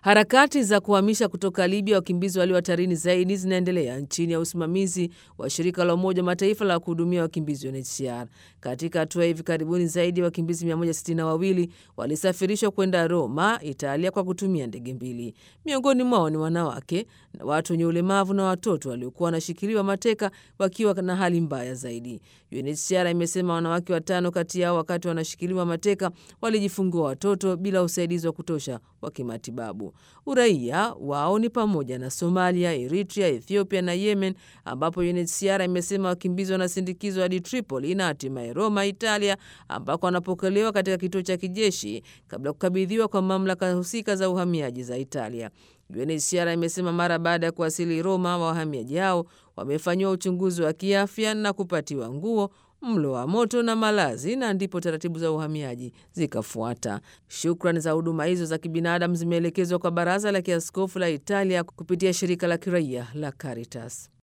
Harakati za kuhamisha kutoka Libya wakimbizi walio hatarini zaidi zinaendelea chini ya usimamizi wa shirika la Umoja wa Mataifa la kuhudumia wakimbizi UNHCR. Katika hatua hivi karibuni, zaidi ya wakimbizi 162 walisafirishwa kwenda Roma, Italia, kwa kutumia ndege mbili. Miongoni mwao ni wanawake na watu wenye ulemavu na watoto waliokuwa wanashikiliwa mateka wakiwa na hali mbaya zaidi. UNHCR imesema wanawake watano kati yao wakati wanashikiliwa mateka walijifungua watoto bila usaidizi wa kutosha wa kimatibabu. Uraia wao ni pamoja na Somalia, Eritrea, Ethiopia na Yemen, ambapo UNHCR imesema wakimbizi wanasindikizwa hadi Tripoli na hatimaye Roma, Italia, ambako wanapokelewa katika kituo cha kijeshi kabla ya kukabidhiwa kwa mamlaka husika za uhamiaji za Italia. UNHCR imesema mara baada ya kuwasili Roma, wahamiaji hao wamefanyiwa uchunguzi wa kiafya na kupatiwa nguo mlo wa moto na malazi na ndipo taratibu za uhamiaji zikafuata. Shukrani za huduma hizo za kibinadamu zimeelekezwa kwa Baraza la Kiaskofu la Italia kupitia shirika la kiraia la Caritas.